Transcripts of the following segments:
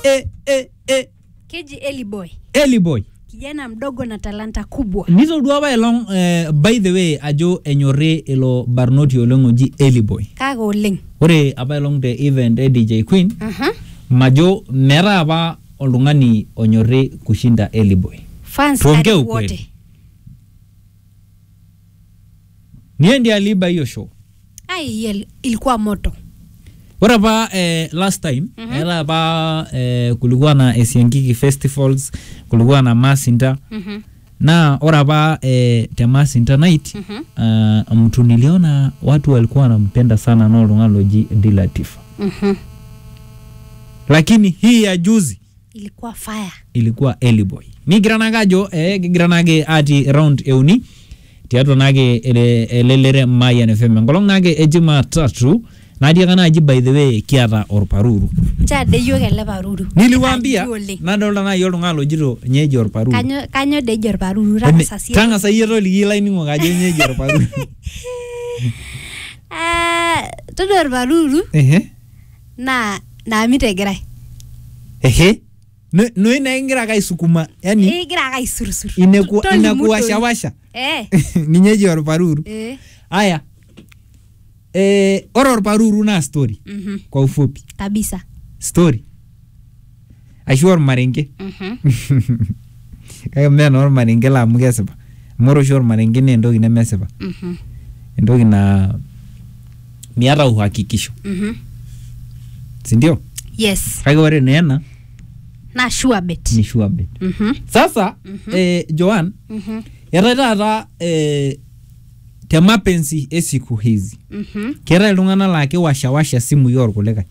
e, e, e. keji Eli Boy, Eli boy kijana mdogo na talanta kubwa. nitodua apaelong eh, by the way ajo enyorri ilo barnoti oleng oji Eli boy Kake oleng. ore apaelong te event e DJ Queen Aha. majo meeta apa oltung'ani onyorri kushinda Eli boy Fans Tuongee karibu ukweli. wote. niye ndiye aliiba hiyo show Ai, Eli- ilikuwa moto. ore apa eh, last time Mhm. era apa eh, kulikuwa na Esiankiki festivals kulikuwa na Masinta Mhm. na ore apa eh, te Masinta night Mhm. uh, mtu niliona watu walikuwa wanampenda sana na oltung'ani loji Dilatifa Mhm. lakini hii ya juzi Ilikuwa fire. ilikuwa Eliboy nigira nake ajo eh, kigira nake ati round euni tiatua nake ele- elelere Mayian FM enkolong nake e Jumatatu natii ake naaji by the way kiata orparuru Nchade yiok ele paruru. niliwaambia Kaji oleng. nadolta naaji oltung'ani lojito nyeji orparuru Kanyo kanyo dejo orparuru Ene- tangasa sie. tang'asa iyie toliki ilainining'ok ajo nyeji orparuru Ah, todua orparuru ehe naa naamit egirai. ehe No- noi naa kigira ake aisukuma yani Igira ake aisurusur. inaku- Tolimu doi. inakuwashawasha Eh. ninye eji orparuru Eh. aya eh, ore orparuru naa story Mhm. kwa ufupi Kabisa. story ashu ormarenge Mhm. kake mee naa ormarenge laa amu kesipa amu ore oshi ormarenge naa entoki nemesipa Mhm. entoki naa miata uhakikisho Mhm. sindio Yes. kake ore naa ena Na sure bet. ni sure bet Mhm. sasa Mhm. eh, Joan Mhm. eetae taata eh, te mapenzi esiku hizi Mhm. keetae iltung'anak laa kiwashawasha simui orkulikae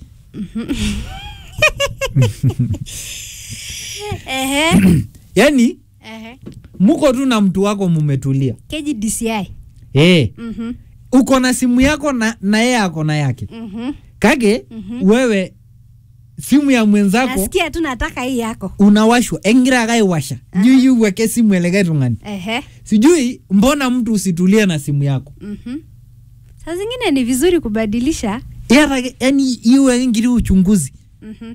Ehe. yani Ehe. muko tu na mtu wako mumetulia Keji DCI. eh, Mhm. uko na simu yako na, na yeye ako na yake Mhm. kake Mhm. wewe simu ya mwenzako Nasikia tu nataka hii yako. unawashwa engira ake aiwasha juu yu uweke simu elekae tung'ani Ehe. sijui mbona mtu usitulie na simu yako Mhm. Saa zingine ni vizuri kubadilisha. Iyata yani iweke nkiti uchunguzi Mhm.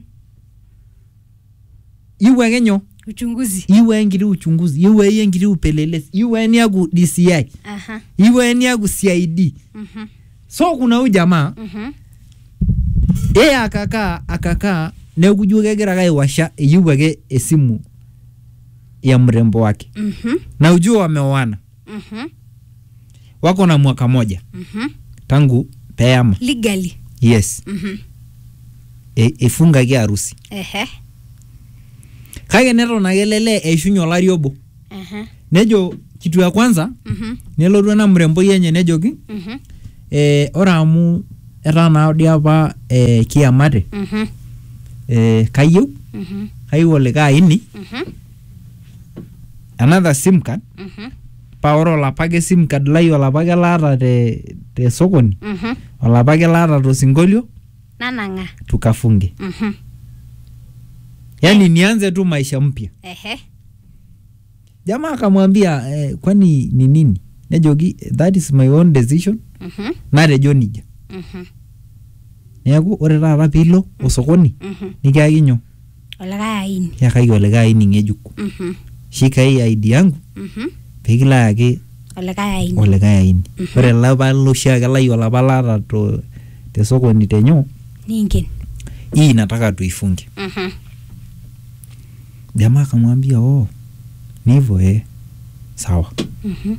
iweke nyoo Uchunguzi. iwe nkiti uchunguzi iwe iye nkiti upelelezi iwe niaku DCI Aha. iwe niaku CID Mhm. so kuna huyu jamaa Mhm. yeye akakaa akakaa neeku ijo kegira ake aiwasha eyieu ake esimu ya mrembo wake Mhm. na ujua wameoana Mhm. wako na mwaka moja Mhm. tangu peama Legally. yes Mhm. e, efungaki harusi Ehe. kake neton ake lele eishunye olari obo Ehe. nejo kitu ya kwanza Mhm. nelotu ena mremboi enye nejoki Mhm. eh, ore amu etaa naa dii apa eh, kiamate Mhm. eh, kayieu Mhm. kayieu olikae aini Mhm. another sim card Mhm. paa ore olapake sim card lai olapake laata te, te sokoni Mhm. olapake laata tosinkolio Nanang'a. tukafunge Mhm. yaani nianze tu maisha mpya Ehe. jamaa akamwambia eh, kwani ni nini nejoki that is my own decision Mhm. natejo nija Mhm. neeku ore taata piilo osokoni Mhm. nikiaki nyoo Olikae aini. kiakaki olikae aini ng'ejuk Mhm. shika hii ID yangu Mhm. peekilo ayaki Olikae aini. olikae aini Mhm. ore elapa loshiake lai olapa laata to te sokoni tenyoo Ningen. hii nataka tuifunge Mhm. jamaa akamwambia oh ni hivyo eh sawa Mhm.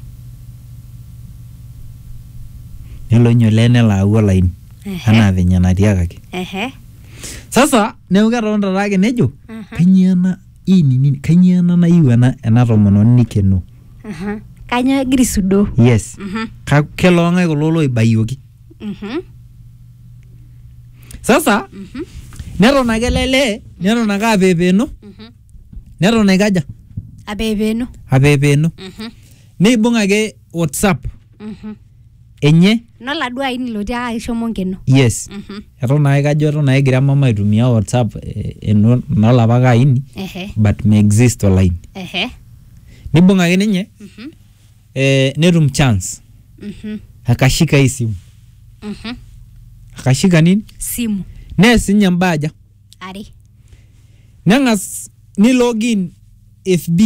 nelo inyo lee nelo au olaini Ehe. anaa venye natiakaki Ehe. sasa neeku ketonta taake nejo Aha. kanyio ena hii ni nini kanyio ena nayieu ena ena tomononi nikenoo Aha. Kanyo egira aisudoo. yes Mhm. Ka- keloong'ae kulo loibayioki Mhm. sasa Mhm. neton ake lele neton ake apeepeno Mhm. neton aikaja Apeepeno. apeepeno Mhm. neibung ake whatsapp Mhm. enye Noladuo aini lotii ake ishomo nkeno. yes Mhm. eton naa kajo eton naa egira mama aitumia whatsapp eh, eno- enolapa ake aini Ehe. but me exist olaini Ehe. nibung ake ninye Mhm. eh, netum chance Mhm. akashika hii simu Mhm. akashika nini Simu. nees ninye mbaa aja Are. neng'as ni login fb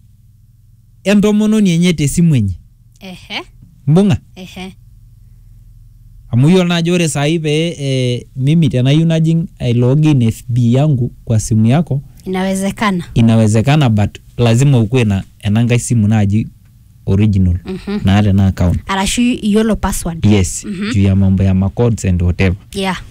entomononi enye tesimu enye Ehe. mbung'a Ehe. amu iyiolo naa ajo ore sahi pee eh, mimi tenayieu najing ai login fb yangu kwa simu yako Inawezekana. inawezekana but lazima ukuwe na enankai simu naaji original Mhm. naata ena account Arashu iyiolo password. yes Mhm. juu ya mambo ya macodes and whatever Yeah.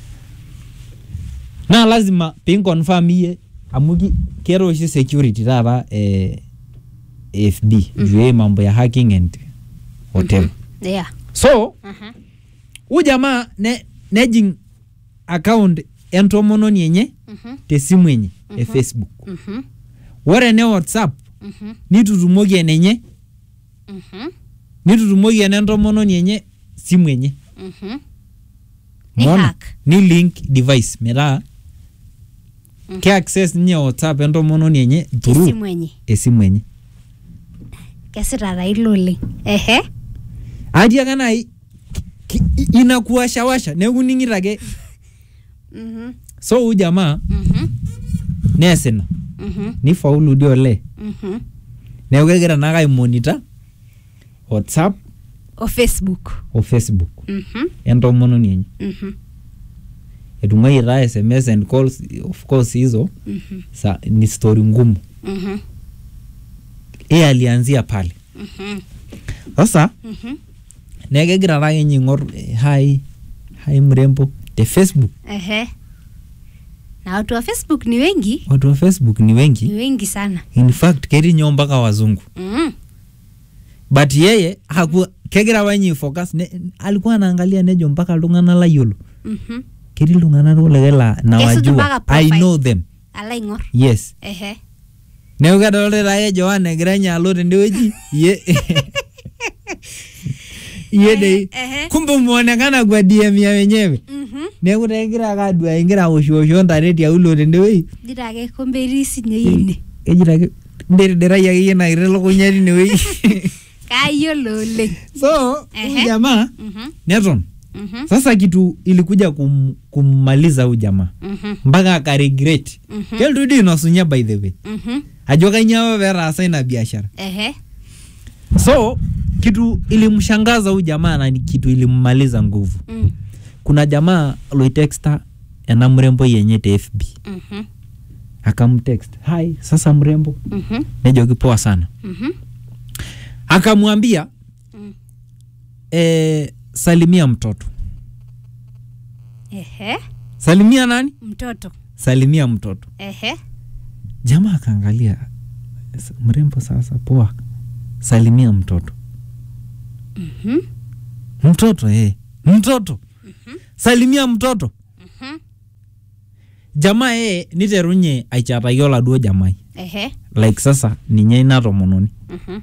naa lazima pinconfirm iyie amu ki- keeta oshi security taata eh, fb juu ya mambo ya hacking and whatever Yeah. so Mhm. huu jamaa ne, nejing account entomononi enye Mhm. tesimu enye e facebook Mhm. ore ene whatsapp Mhm. nitutumoki enenye Mhm. nitutumoki ene entomononi enye simu enye Mhm. Ni Umeona? hack. ni link device metaa Mhm. ke access ninye whatsapp entomononi enye through Esimu enye. esimu enye Kesita taa ilo oleng. Ehe. atiaka nai ki- i- inakuwashawasha neeku ning'ito ake Mhm. so huu jamaa Mhm. nees ina Mhm. nifaulu dio olee Mhm. neeku kegira naake aimonita whatsapp O Facebook. o facebook Mhm. entomononi enye Mhm. etung'uayie taa sms and calls of course hizo Mhm. sa, ni story ngumu Mhm. iye alianzia pale Mhm. sasa Mhm. neeku kegira taa kenye aing'or eh, hai hai mrembo te facebook Ehe. Na watu wa Facebook ni wengi, watu wa facebook ni ni wengi wengi sana. in fact ketii nyoo mpaka wazungu Mhm. but yeye haku kegira apa ninye focus ne, alikuwa anaangalia nejo mpaka iltung'anak layiolo Mhm. ketii iltung'anak kulikae la mpaka nawajua i profile. know them Ala aing'or. yes Ehe. neeku kedolta taa ye Joan egira nye alo tendewueji ye iye dei Ehe. kumbe muonekana kwa DM ya wenyewe Mhm. neeku taa egira ake adua egira awoshwosho ntare tiaulo tendewueji Jira ake kombe risi nye ine. ejito ake nderiderai akeyie ina kiti lukunya tinewueji Kayiolo oleng. so huyu Ehe. jamaa Mhm. neton Mhm. sasa kitu ilikuja kum, kummaliza huyu jamaa Mhm. mpaka akaregret Mhm. keltu dii inosunye by the way Mhm. ajo kainyoo apa peetaasa ina biashara Ehe. so kitu ilimshangaza huyu jamaa na ni kitu ilimmaliza nguvu Mm. kuna jamaa loitexta ena mrembo yenye te fb Mhm. akamtext hai sasa mrembo Mhm. nejoki poa sana Mhm. akamwambia Mm. e, salimia mtoto Ehe. salimia nani Mtoto. salimia mtoto Ehe. jamaa akaangalia "S- mrembo sasa poa salimia mtoto Mhm. mtoto eh. mtoto salimia mtoto Mhm. jamaa yeye niterunye aichataki oladuo jamai Ehe. like sasa ninye ina tomononi Mhm.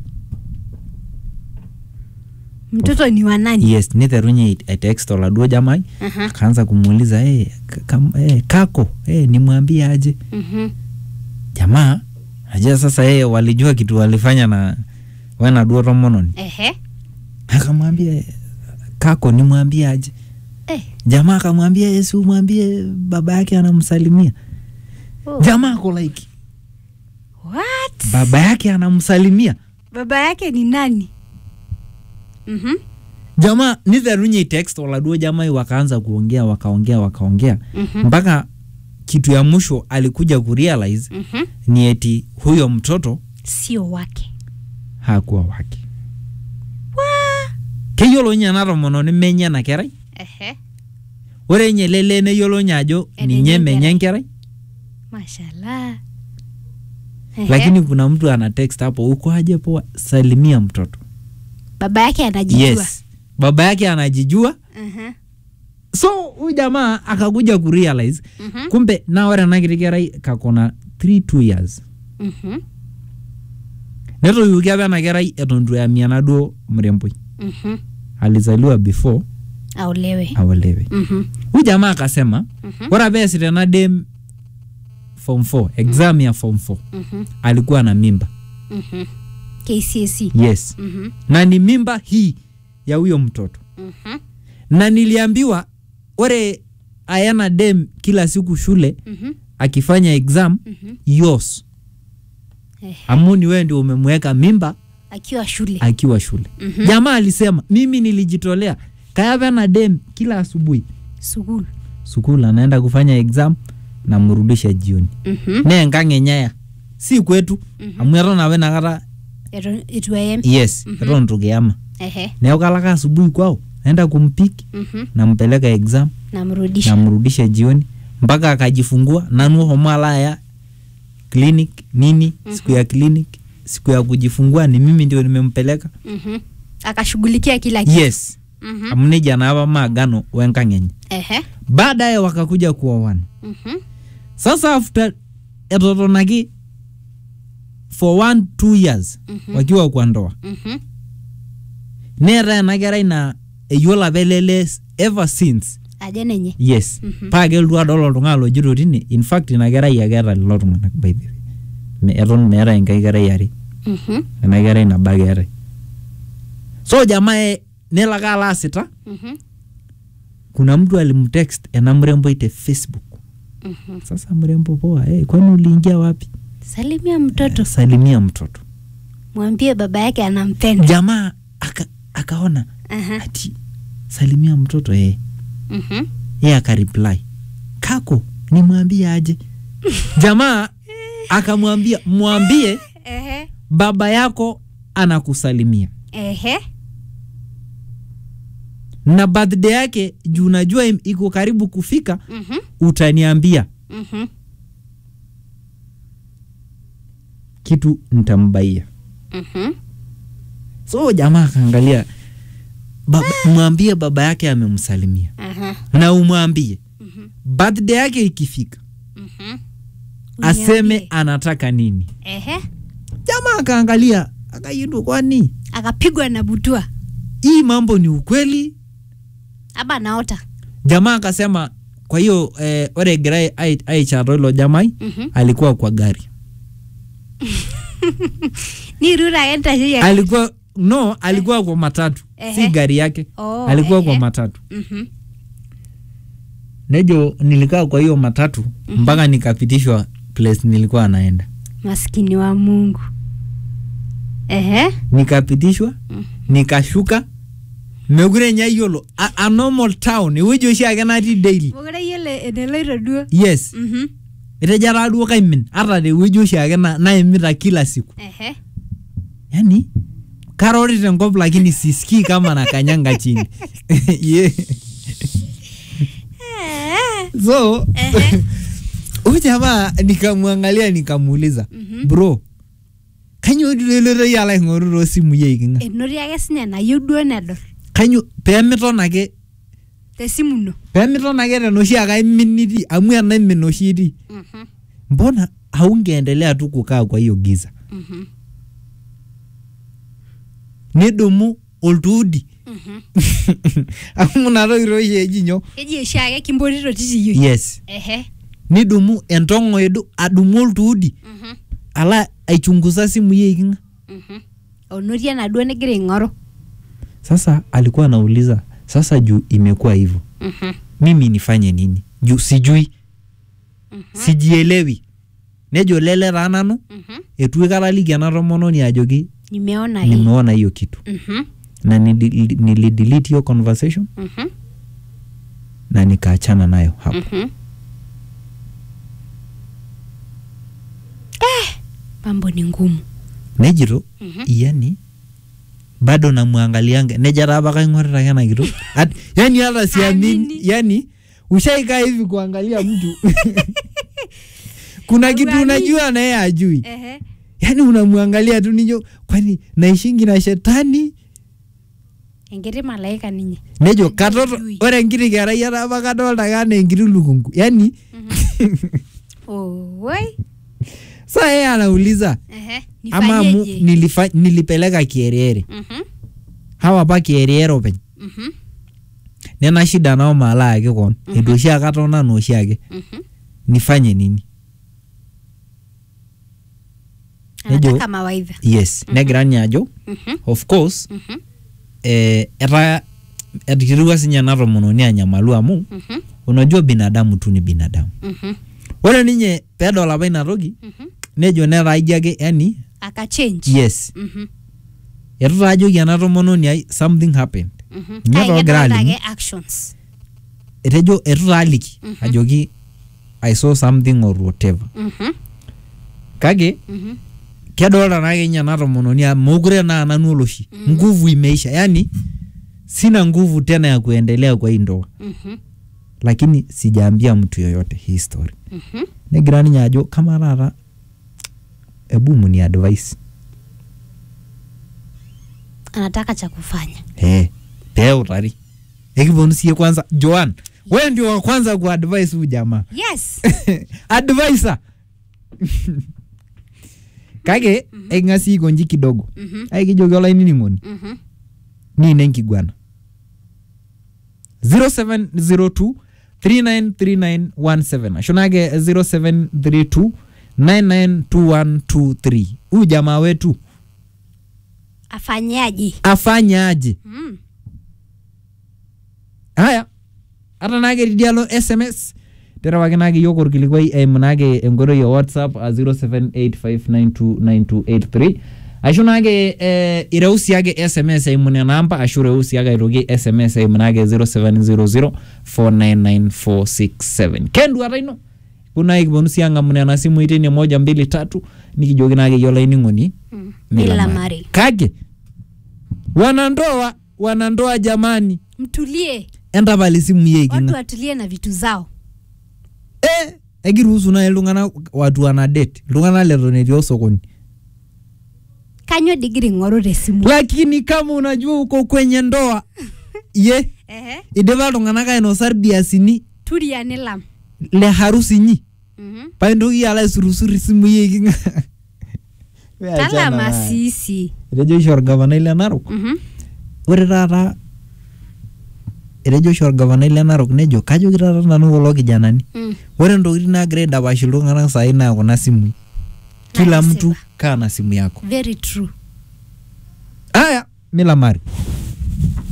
Mtoto ni wa nani? yes niterunye aitext oladuo jamai Aha. akaanza kumuuliza hey, hey, kako hey, nimwambie aje Mhm. jamaa najua sasa yeye walijua kitu walifanya na wenaduo tomononi Ehe. akamwambia kako nimwambie aje Eh. jamaa akamwambia yesu umwambie baba yake anamsalimia Oh. jamaa ako like What? baba yake anamsalimia Baba yake ni nani? Mhm. jamaa nitherunye text oladuo jamai wakaanza kuongea wakaongea wakaongea Mhm. mpaka kitu ya mwisho alikuja kurealize Mhm. ni eti huyo mtoto Sio wake. hakuwa wake keyiolo nye ena tomononi menye ena kerai Ehe. ore nye lele neyiolo nye ajo Enenye ninye enkerai. menye enkerai Mashallah. Ehe. lakini kuna mtu ana text hapo uko aje poa salimia mtoto baba yake anajijua. yes baba yake anajijua Mhm. so huyu jamaa akakuja kurealize Mhm. kumbe na ore ena kiti kerai kakona 3 2 years Mhm. netoiwuki apa ena kerai eton itu eamia enaduo mremboi Mhm. alizaliwa before Aolewe. aolewe Mhm. huyu jamaa akasema Mhm. ore apa eesita ena dem form 4 exam ya form 4 Mhm. alikuwa na mimba Mhm. KCSE. yes Mhm. na ni mimba hii ya huyo mtoto Mhm. na niliambiwa ore ayana dem kila siku shule Mhm. akifanya exam Mhm. yours Ehe. amu ni wewe ndio umemweka mimba Akiwa shule. akiwa shule Mhm. jamaa alisema mimi nilijitolea kayava na dem kila asubuhi Sukul. sukulu anaenda kufanya exam namrudisha jioni Mhm. ne enkang'enyaya si kwetu Mhm. amu eton apa inakata Eton itu ayem. yes Mhm. eton itu kiama Ehe. neeku kalaka asubuhi kwao naenda kumpiki Mhm. nampeleka exam Namrudisha. namrudisha jioni mpaka akajifungua nanu homo alaya clinic nini siku ya clinic siku ya kujifungua ni mimi ndio nimempeleka Mhm. Akashughulikia kila kitu. yes Mhm. amu nejia naapa maagano wenkang'enye Ehe. baadaye wakakuja kuoana Mhm. sasa after etotonaki for one two years Mhm. wakiwa kwa ndoa Mhm. neeta ena kerai na eyiolo apa elele ever since Aja nenye. yes Mhm. paa kelotu adol oltung'ani lojito tine in fact ina kerai ake eeta lelo tung'anak by the way Me- eton meeta enkai kerai are Mhm. ena kerai nabo ake eetae so jamaa e- nelo ake alo aasita Mhm. kuna mtu alimtext ena mrembo te facebook Mhm. sasa mrembo poa hey, kwani uliingia wapi Salimia mtoto. salimia mtoto Mwambie baba yake anampenda. jamaa aka, akaona Aha. ati salimia mtoto eh. Mhm. ye akareply kako nimwambie aje jamaa akamwambia mwambie Ehe. baba yako anakusalimia Ehe. na birthday yake juu najua im- iko karibu kufika Mhm. utaniambia Mhm. kitu nitambaia Mhm. so jamaa akaangalia baba, mwambie baba yake amemsalimia Aha. na umwambie Mhm. birthday yake ikifika Mhm. aseme Uniambie. anataka nini Ehe. jamaa akaangalia akaidu kwani Akapigwa na butua. hii mambo ni ukweli Aba naota. jamaa akasema kwa hiyo eh, ore egirai ai- aicharo ilo jamai Mhm. alikuwa kwa gari Ni rura enta hiyo. alikuwa no alikuwa kwa matatu si Ehe. gari yake Oh, alikuwa kwa ehe. matatu Mhm. nejo nilikaa kwa hiyo matatu mpaka nikapitishwa place nilikuwa naenda Maskini wa Mungu. Ehe. nikapitishwa Mhm. nikashuka mekure nyayiolo a, a normal town ewueji oshiake natii daily Mokure yiolo eneloito duo. yes Mhm. etejo taa duo kaimin hata tewueji oshiake na, naimita kila siku Ehe. yani karori tenkop lakini sisikii kama nakanyanga chini yeah. Eh. so Ehe. huyu jamaa nikamwangalia nikamuuliza Mhm. bro kanyio duleloto yala aing'oru toosimu yeiking'a Enoti ake sinye nayieu duo nedol kanyio peemiton ake tesimu ino. peemiton ake tenoshi ake aimin nitii amu enaimin oshi itii Mhm. mbona haungeendelea tu kukaa kwa hiyo giza Mhm. nidumu oltuudi Mhm. amu inatoki toshi eji nyoo Keji oshiake kimpotito titiyioi. yes Ehe. nidumu entong'o edu adumu oltuudi Mhm. ala aichunguza simu yeiking'a Mhm. Onoti enaduo negira aing'oru. sasa alikuwa anauliza sasa juu imekuwa hivyo Mhm. mimi nifanye nini juu sijui Mhm. sijielewi nejo lele taa nanu Mhm. etu aikata aliki ena tomononi ajoki Nimeona hii. nimeona hiyo kitu Mhm. na nili- nilidelete hiyo conversation Mhm. na nikaachana nayo hapo Mhm. Eh, mambo ni ngumu. nejito Mhm. yani bado namwangalianga neja taa paka ing'orita ake ena kitok At- yani hata siamini Amini. yani ushaikaa hivi kuangalia mtu kuna kitu Uamini. unajua naye ajui Ehe. yani unamwangalia tu nijo kwani naishingi na shetani Enkiti malaika ninye. nejo Ajui. katoto ore enkiti kerai ata apa kadolta kaa anaa enkiti lukungu yani Oi. saa yeye anauliza Ehe. ama amu Nifanyeje? nilifa, nilipeleka kierere Mhm. hawa apa kierere openy Mhm. nena shida nao maalaaki kon Mhm. etu oshiake atona na oshiake Mhm. nifanye nini Nejo- Anataka mawaidha. yes Mhm. negira ninye ajo Mhm. of course Mhm. eh, eta etikirua sinye ena tomononi anyamalu amu Mhm. unajua binadamu tu ni binadamu Mhm. ore ninye peedol apa ina toki Mhm. nejo netaa ijo ake yani Akachange. yes Mhm. etu taa ajoki ena tomononi ai something happened Mhm. Ninye Kake toogira kedolta alimu. ake actions. etejo etu taa aliki Mhm. ajoki i saw something or whatever Mhm. kake Mhm. kedolta naake ninye ena tomononi amu mokure naa nanu oloshi Mhm. nguvu imeisha yani sina nguvu tena ya kuendelea kwa hii ndoa Mhm. lakini sijaambia mtu yoyote hii story Mhm. negira ninye ajo kama taata ebu muni advice Anataka cha kufanya. hey, peutari ekiponu sie kwanza joan wewe ndio wa kwanza ku advice huyu jamaa Yes. advisor kake eking'asi aikonji kidogo Mhm. aikijoki olainining'oni Mhm. niine nkiguana 0702 393917 ashu nake 0732 992123 huyu jamaa wetu Afanyaje? afanya aje Mm. haya hata nake tidialo sms terewaki nake yiok orkilikuai eimu nake enkoitoi e whatsapp a 0785929283 ashu nake eh, ireu siake sms eimu nena amba ashu ireu siake aitoki sms eimu nake 0700499467 kenduata ino kuna kiponu si ang'amu nena simui tine moja mbili tatu nikijoki nake yio olainining'oni Mm. Mila Mila Mari. Mari. kake wanandoa wanandoa jamani Mtulie. entapal isimui Watu eikinga watulie na vitu zao. eh, ekiruhusu nai iltung'anak watu wana date iltung'anak leton etii osokoni Kanyo digiri ng'oru tesimu. lakini kama unajua uko kwenye ndoa ye Ehe. idipa iltung'anak ainosa irbiasini Turia nilam. le harusi inyi Mhm. paintoki alo aisurusur isimui eikinga Talama sisi. etejo oshi orgavanai le narok Mhm. ore taata etejo oshi orgavanai le narok nejo kajoki taata nanu kulo kijanani Mm. ore ntokitin naagira aidapash iltung'anak sahi naa kuna simui kila Nasipa. mtu kaa na simu yako Very true. haya mila mari